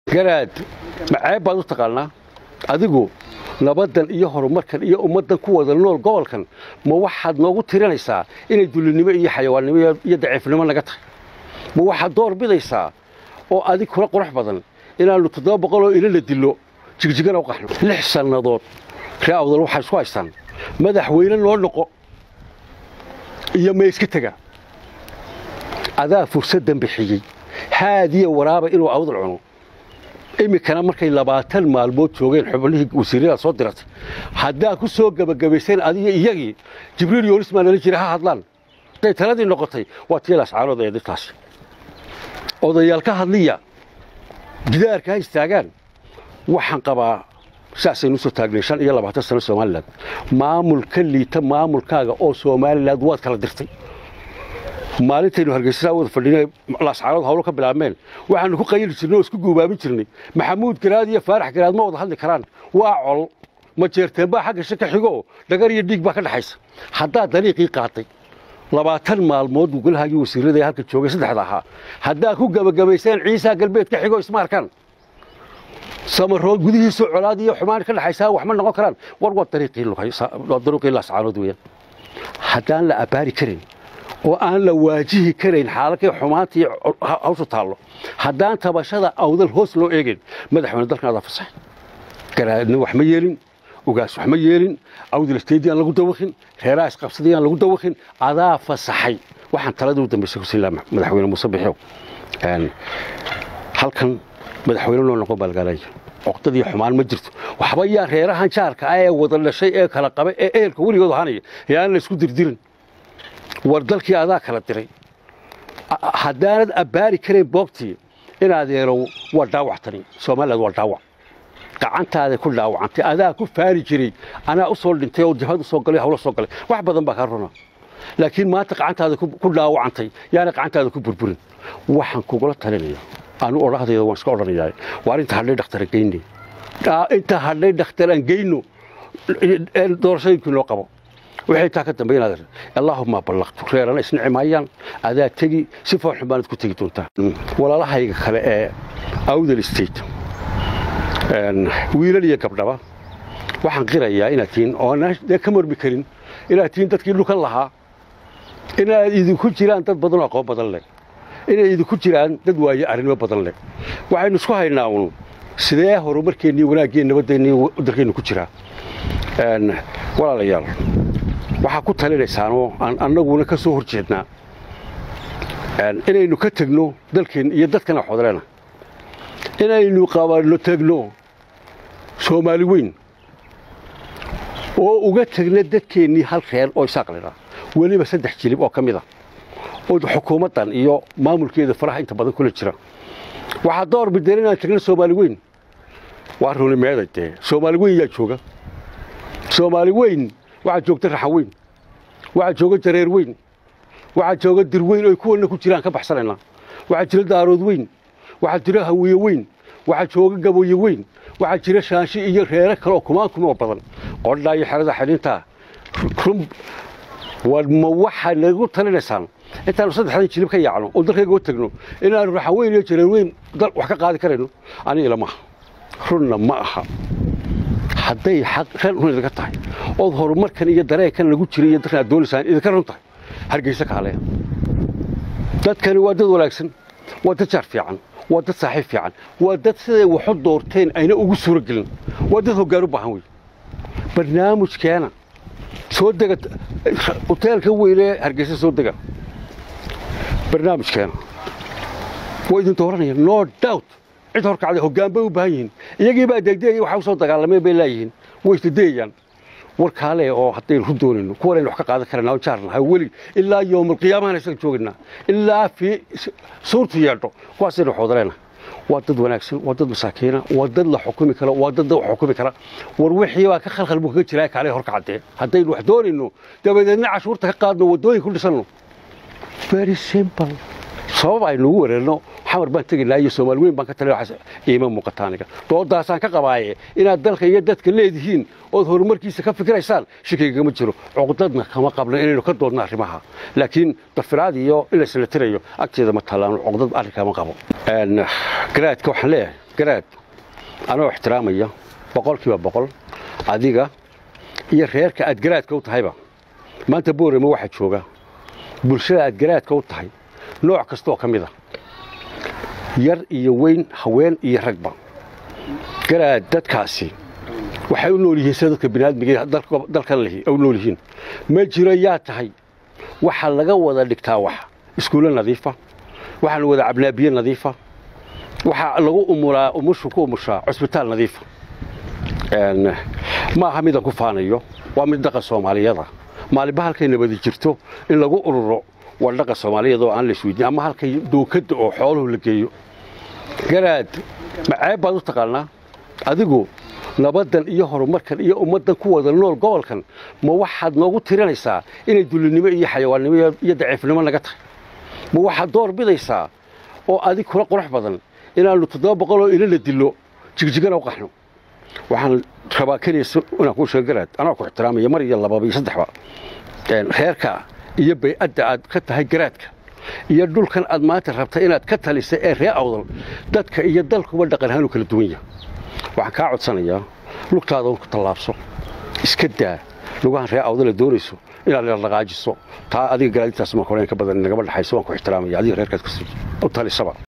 garaad maceeb baad u taqaanaa adigu nabaddan iyo horumarkan iyo ummaddan ku wada nool gobolkan ma waxaad noogu tirinaysaa inay dulinimo iyo xayawaannimo iyo daciifnimo naga tahay ma waxaad door bidaysaa oo adig kula qurux badan inaannu toddoba boqoloo ilo la dillo jigjigana u qaxno lix sannadood ree awdal waxay isku haystaan madaxweyne noo noqo iyo ma iska tega adaa fursaddan bixiyey haadiya waraaba inuu awdal cuno iminkana markay labaatan maalmood joogeen xubnihii wasiirada soo diratay haddaa ku soo gebagabayseen adiga iyagii jibriil yoonis maa nala jira ha hadlaan haday taladii noqotay waa tii lascaanood ee dadkaasi odayaal ka hadliya gidaarka ha istaagaan waxaan qabaa saasaynu usoo taagnay shan iyo labaatan sano somalilan maamul ka liita maamulkaaga oo somalilan waad kala dirtay maalintaynu hargeysasaa wada fadhinay laascaanood hawlo ka bilaabmeen waxaanu ku qayili jirnay oo isku guubaabin jirnay maxamuud garaad iyo faarax garaad ma wada hadli karaan waa col ma jeerteen baa xagga shaka xigo dhagar iyo dhiig baa ka dhexaysa haddaad dariiqii qaatay labaatan maalmood golahaagii wasiirada ee halka joogay saddexda ahaa haddaad ku gebagabayseen ciisaa galbeed ka xigo isma arkaan samarood gudihiisu colaad iyo xumaan ka dhexaysaa wax ma noqon karaan war waa dariiqii laascaanood weeyaan haddaan la abbaari karin oo aan la waajihi karayn xaalalkay xumaantii hawshu taallo haddaan tabashada awdal hoos loo eegayn madaxweyne dalkan adaa fasax garaadna wax ma yeelin ugaas wax ma yeelin awdal isteedii aan lagu dawakhin reeraha isqabsadii aan lagu dawakhin adaa fasaxay waxaan taladii u dambaysay kusiin lahaa madaxweyne muuse bixiow halkan madaxweyne loo noqon baalgaalaya oqdadii xumaan ma jirto waxba yaa reerahan jaarka ah ee wada dhashay ee kala qaba ee ehelka weligood ahaanaya yaan la isku dirdirin war dalkii adaa kala diray haddaanad abbaari karayn boogtii inaad yeelow waa dhaawactani somaliland waa dhaawac gacantaada ku dhaawacantay adaa ku faari jiray anaa u soo dhintay oo jabhad u soo galay hawlo soo galay wax badan baa kaa runa laakiin maanta gacantaada ku dhaawacantay yaana gacantaada ku burburin waxaan kugula talinaya anu odhahdayda waan iska odhanayaa waar inta hadhay dhakhtar geyne inta hadhay dhakhtaraan geyno doorashooyinkii loo qabo waxay taa ka dambaynaad allaahuma ballaqtu reerana isnici maayaan adaa tegi si foolxun baanad ku tegi doontaa walaalahayga kale ee awdal state wiilal iyo gabdhaba waxaan qirayaa inaad tihiin oonaan ka mormi karin inaad tihiin dadkii dhulkan lahaa inaad idinku jiraan dad badan oo aqoon badan leh inay idinku jiraan dad waaye arrinimo badan leh waxaynu isku haynaa uun sidee horumarkeennii wanaaggeen nabadeennii dalkeennu ku jiraa walaalayaal waxaa ku talinaysaanoo aan annaguna ka soo hor jeednaa inaynu ka tegno dalkeen iyo dadkana xodleena inaynu qabanno tegno soomaali weyn oo uga tegna dadkeennii hal reer oo isaaqlina weliba saddex jilib oo ka mid a oo xukuumaddan iyo maamulkeeda faraha inta badan kula jira waxaa door bideen inaan tegno soomaali weyn waa runi meeday dee soomaali weyn yaa jooga soomaali weyn waxaa joogta raxan weyn waxaa jooga jareer weyn waxaa jooga dir weyn oy kuwanna ku jiraan ka baxsanaynaa waxaa jira daarood weyn waxaa jira hawiye weyn waxaa jooga gaboye weyn waxaa jira shaanshi iyo reere kale oo kumaan kumoo badan qodhaa iyo xerada xidhintaa run ma waxaa nagu talinaysaan intaanu saddexdan jilib ka yaacno oo dalkayga u tagno inaanu raxan weyn iyo jareer weyn dal wax ka qaadi karayno aniga ilamaha runna ma aha hadday xaq ran run idinka tahay ood horumarkan iyo dareenkan lagu jiray iyo dadkan aad doonaysaan idinka run tahay hargeysa kaaleya dadkani waa dad wanaagsan waa dad jaar fiican waa dad saaxiib fiican waa dad siday waxu doorteen ayna ugu suuro gelin waa dad hoggaan u baahan wey barnaamijkeena soo dega hoteelka weynee hargeysa soo dega barnaamijkeena waa idin dooranaya no doubt cid horkacday hoggaan bay u baahan yihiin iyagii baa degdegaya waxa u soo dagaalameen bay leeyihiin way isdadayayaan warkaale oo haddaynu ku doonayno kuwanaynu wax ka qaadan karana oo jaarnahay weli ilaa yowmalqiyaamahana isaga joogaynaa ilaa fii suurtu yeedho kuwaasaynu xoodaleena waa dad wanaagsan waa dad masaakiina waa dad la xukumi kara waa dad wax xukumi kara war wixii baa ka khalkhal buu kaga jiraa kaale horkacdee haddaynu wax doonayno dabadeedna cashuurta ka qaadno waddooyin ku dhisanno very simple sabab aynuugu wareerno xamar baan tegaynaa iyo soomaali weyn baan ka tali iima muuqata aniga doodaasaan ka qabaaye inaad dalka iyo dadka leedihiin ood horumarkiisa ka fikiraysaan shakigagama jiro cuqdadna kama qabno inaynu ka doodno arrimaha laakiin dafiraad iyo in laysla tirayo agteeda ma taallaano cuqdad arrinkama qabo garaadka waxaan leeyahay garaad anoo ixtiraamaya boqolkiiba boqol adiga iyo reerka aad garaadka u tahayba maanta boorama waxaa jooga bulshada aad garaadka u tahay nooc kastaoo ka mid a yar iyo weyn haween iyo ragba garaad dadkaasi waxay u nool yihiin sida dadka biniaadmiga dalkan lihi u nool yihiin ma jiro yaa tahay waxaa laga wada dhigtaa wax iskuulle nadiifa waxaa la wada cabnaa biyo nadiifa waxaa lagu umulaa umushu ku umushaa cusbitaal nadiifa ma aha midaan ku faanayo waa mid dhaqan soomaaliyada maalinba halkay nabadi jirto in lagu ururo waa dhaqan soomaaliyeed oo aan la isweydiin ama halkay dookadda oo xooluhu la geeyo garaad maceeb baad u taqaanaa adigu nabaddan iyo horumarkan iyo ummaddan ku wada nool gobolkan ma waxaad noogu tirinaysaa inay dulinimo iyo xayawaannimo iyo daciifnimo naga tahay ma waxaad door bidaysaa oo adig kula qurux badan inaannu toddoba boqol oo ilana dillo jigjigana u qaxno waxaan rabaa keliya inaan kuu sheego garaad anaa ku ixtiraamaya mar iyo lababa iyo saddexba reerka iyo bay'adda aad ka tahay garaadka iyo dhulkan aad maanta rabta inaad ka talisa ee ree awdal dadka iyo dalkuba dhaqan ahaan u kala duwan yahay waxaan kaa codsanayaa lugtaada ku tallaabso iska daa lugahan ree awdale doonayso inaad dhaqaajiso taa adiga garaadintaas ma horeen ka badan nagama dhaxayso waan ku ixtiraamaya adiga reerkaad u talisaba